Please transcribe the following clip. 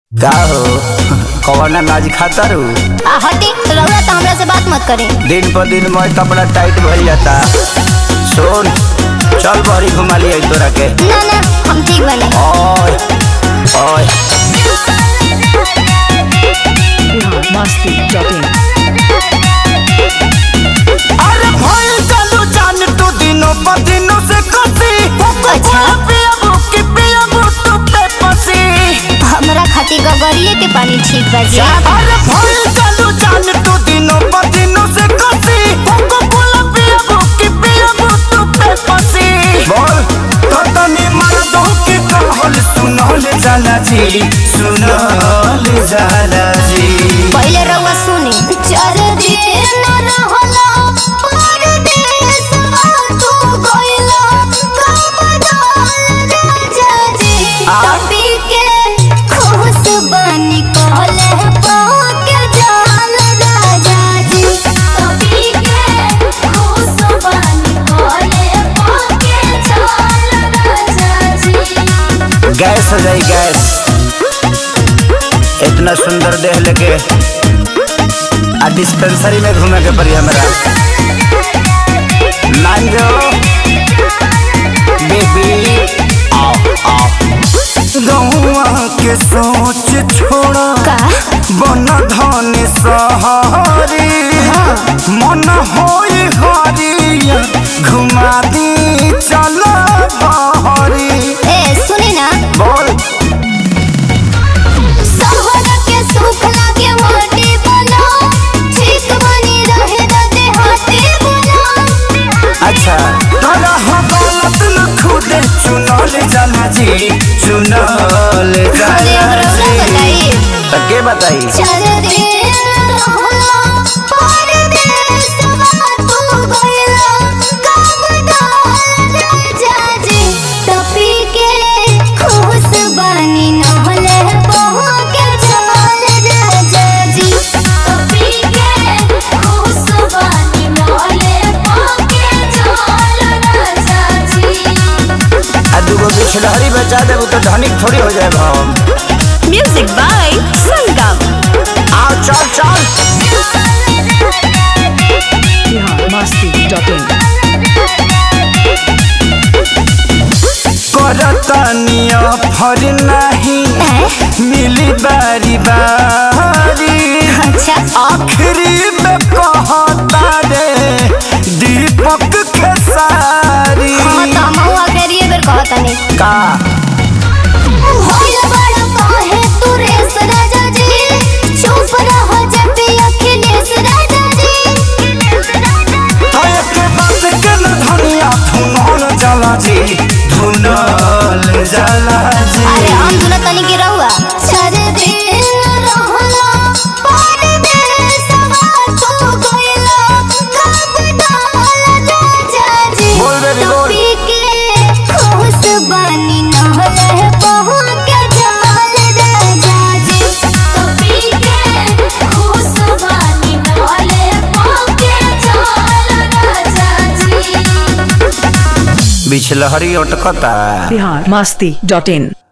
का हो कौन अनाज खाता रू आ हटी रउआ तो हमरा से बात मत करी दिन पर दिन मैं कपड़ा टाइट भइल जाता सुन चल बड़ी घुमा लिया तोरा के ना ना हम ठीक बने ओए ओए मस्ती जॉकिंग अरे भइल चलू जान तू दिनों पर दिनों से कसी अच्छा। पिया बुकी पिया बुटू पे पसी हमरा खातिर गगरिए के पानी ठीक बा जी अरे भइल चलू जान तू दिनों पर दिनों से कसी कोको कोला पिया बुकी पिया बुटू पे पसी बोल तो तनी मर दो के कहल सुनल जाला जी सुनल जाला जी पहले रउआ सुनी चार दिन न रहला परदेसवा तू गइला कमदान राजा जी आ? तभी के खुश बनी कहले पाके जान राजा जी तभी के खुश बनी कहले पाके जान राजा जी गैस हो जाई गैस इतना सुंदर देह लेके आ डिस्पेंसरी में घूमे के पड़ी हमरा मान जो बेबी आओ आओ गौआ के सोच छोड़ा का बन धन सहारी मन होई हरिया घुमा दी चल बहरी ए सुनी ना बोल सहर के सुख लागे माटी बना ठीक बनी रहे दते हाथी बना अच्छा तोरा हवालत न खुदे चुनल जाला जी चुनल अरे जाला हमरा जी बताई तो के बताई चल रे रहला परदेसवा तू गइला कमदान राजा जी तपी के खुश बनी नहले बहू के चल राजा जी तपी के खुश बनी नहले बहू के चल राजा जी आ दूगो बिछड़हरी बचा देबू तो धनिक थोड़ी हो जाए हम म्यूजिक बाय संगम आओ चल चल बिहार मस्ती जॉकिंग करतनिया फर नहीं मिली बारी बारी अच्छा आखिरी में कहता रे दीपक के सारी हाँ तो हम हुआ करिए बेर कहतनी का होइल बड़ा काहे तू रेस राजा जी चुप रह जब भी अखिलेश राजा जी तो एक बात के न धनिया धुनल जाला जी धुनल जाला जी अरे हम दुना तनी के रहुआ चार दिन रहला परदेसवा तू गइला कमदान राजा जी बोल बेबी, बोल। टोपी के खुश बनी नहले बहू के जाल राजा जी टोपी के खुश बनी नहले बहू के जाल राजा जी बिछलहरी अटकता बिहार मस्ती डॉट इन